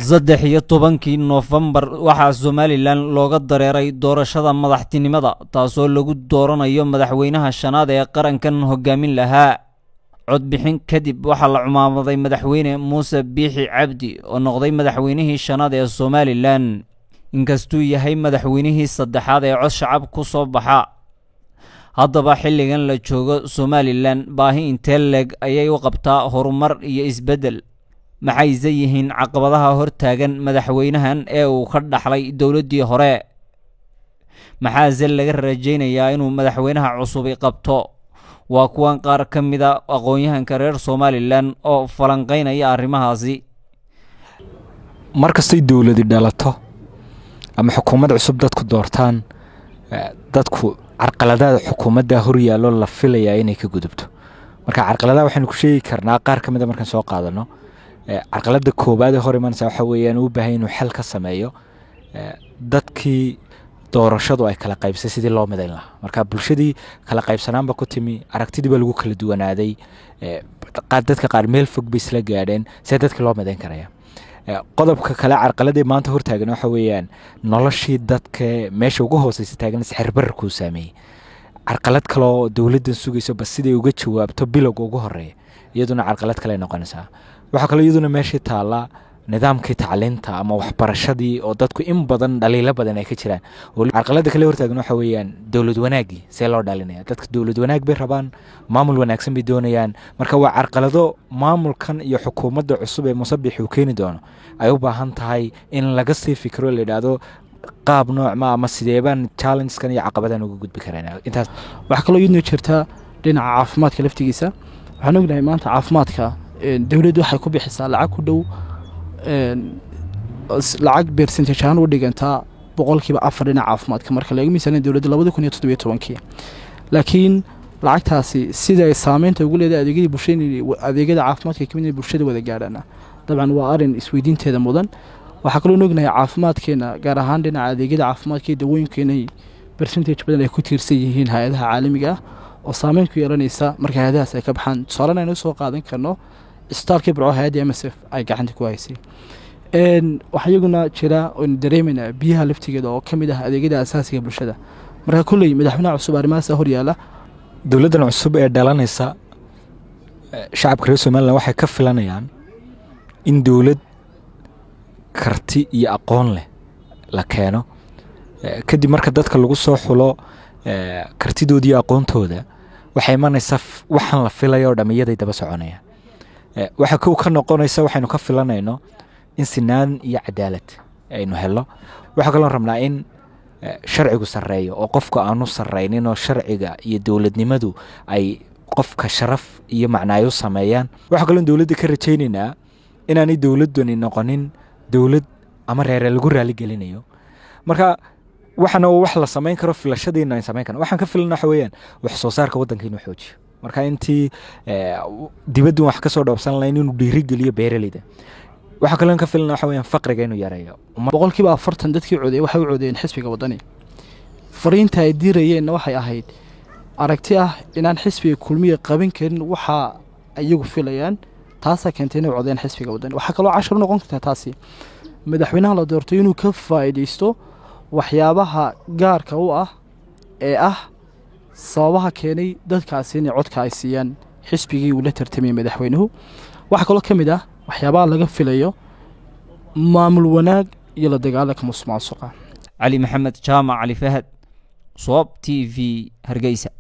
saddex iyo tobankii noofembar waxaa somalilan looga dareeray doorashada madaxtinimada taasoo lagu dooranayo madaxweynaha shanaad ee qarankan hogaamin lahaa codbixin kadib waxaa la cumaamaday madaxweyne muuse biixi cabdi oo noqday madaxweynihii shanaad ee somalilan inkastuu yahay madaxweynihii saddexaad ee cod shacab ku soo baxa haddaba xilligan la joogo somalilan baahi intee leeg ayay u qabtaa horumar iyo isbeddel maxayse yihiin caqabadaha hortaagan madaxweynahan ee uu ka dhaxlay dowladdii hore maxaase laga rajaynayaa inuu madaxweynaha cusubi qabto waa kuwan qaar ka mida aqoon-yahanka reer somalilan oo falanqaynaya arrimahaasi mar kastay dowladi dhalato ama xukuumad cusub dadku doortaan dadku carqaladaada xukuumadda horyaallo la filayaa inay ka gudubto marka carqaladaha waxaynu ku sheegi karnaa qaar ka mida markaan soo qaadano carqalada koowaad ee hor imanaysa waxa weeyaan uu baahay inuu xel ka sameeyo dadkii doorashadu ay kala qaybsay sidii loo midayn lahaa marka bulshadii kala qaybsanaanba ku timi aragtidii baa lagu kala duwanaaday dadka qaar meel fog bay isla gaadheen see dadkii loo midayn karaya qodobka kale carqaladii maanta hortaagan waxa weeyaan noloshii dadka meesha ugu hooseysa taagan sixirbararkuu saameeyey carqalad kaleoo dowladdan sugayso bas siday uga jawaabto bilowga ugu horeeya iyaduna carqalad kale noqonaysaa waxaa kaloo iyaduna meeshii taallaa nidaamkii tacliinta ama waxbarashadii oo dadku in badan dhaliilo badan ay ka jiraan carqalada kale hortaagan waxa weeyaan dowlad wanaaggii see loo dhalinaya dadka dowlad wanaag bay rabaan maamul wanaagsan bay doonayaan marka waa carqalado maamulkan iyo xukuumadda cusub ee musabix uu keeni doono ay u baahan tahay in laga sii fikiro la yidhaahdo qaab noocma ama sideebaan challengeskan iyo caqabadan uga gudbi karaan intaas waxaa kaloo iyaduna jirta dhinaca caafimaadka laftigiisa waxaan ognahay maanta caafimaadka dowladdu waxay ku bixisaa lacag ku dhow lacag bercentage ahaan u dhigantaa boqolkiiba afar dhinaca caafimaadka marka laga miisaanan dowladda labada kun iyo toddobiyo tobankii laakiin lacagtaasi sida ay saameynta ugu leedahay adeegyadii bulshada adeegyada caafimaadka kamid inay bulshada wada gaadhaana dabcan waa arrin isweydiinteeda mudan waxaa kaloo ognahay caafimaadkeena gaar ahaan dhinaca adeegyada caafimaadka iyo dawooyinka inay bercentage badan ay ku tiirsan yihiin hay-adaha caalamiga ah oo saameyn ku yeelanaysa marka hay-adahaas ay ka baxaan tusaalena aynu soo qaadan karno isbitaalkii burco hay-adda m s f ay gacanta ku haysay waxaa iyaguna jira oynu dareemayna biyaha laftigeeda oo ka mid ah adeegyada asaasiga bulshada marka kolley madaxweynaha cusub arrimahaasa horyaala dowladdan cusub ee dhalanaysa shacabka reer somalilan waxay ka filanayaan in dowlad karti iyo aqoon leh la keeno kadib marka dadka lagu soo xulo kartidooda iyo aqoontooda waxay imanaysaa waxaan la filaya oo dhamiyaday daba soconayaan waxa kow ka noqonaysa waxaynu ka filanayno in sinaan iyo cadaalad aynu helo waxaa kaloo rabnaa in sharcigu sarreeyo oo qofka aanu sarraynin oo sharciga iyo dowladnimadu ay qofka sharaf iyo macnaayo sameeyaan waxaa kaloo dowladda ka rajaynaynaa inaanay dowladdani noqonin dowlad ama reere lagu raaligelinayo marka waxana wax la samayn karo filashadiina an samayn karno waxaan ka filana waxa weeyaan wax soo saarka waddanka inuu xoojiyo marka intii dibaddu wax ka soo dhoobsan lahayn inuu dhiirigeliyo beeraleyda waxaa kaloo ka filana waxa weeyaan faqriga inuu yareeyo boqolkiiba afartan dadkii codeeyey waxay u codeeyeen xisbiga waddani fariinta ay diirayeenna waxay ahayd aragti ah inaan xisbiga kulmiya qaban karin waxa iyagu filayaan taasaa keentay inay codeeyeen xisbiga waddani waxaa kaloo cashar u noqon kartaa taasi madaxweynaha la doortay inuu ka faa'iidaysto waxyaabaha gaarka u ah ee ah sababaha keenay dadkaasi inay codka ay siiyaan xisbigii uu la tartamayay madaxweynuhu waxaa kaloo ka mid ah waxyaabaha laga filayo maamul wanaag iyo la dagaalanka musuqmaasuqa cali maxamed jaamac cali fahad soob t v hargeysa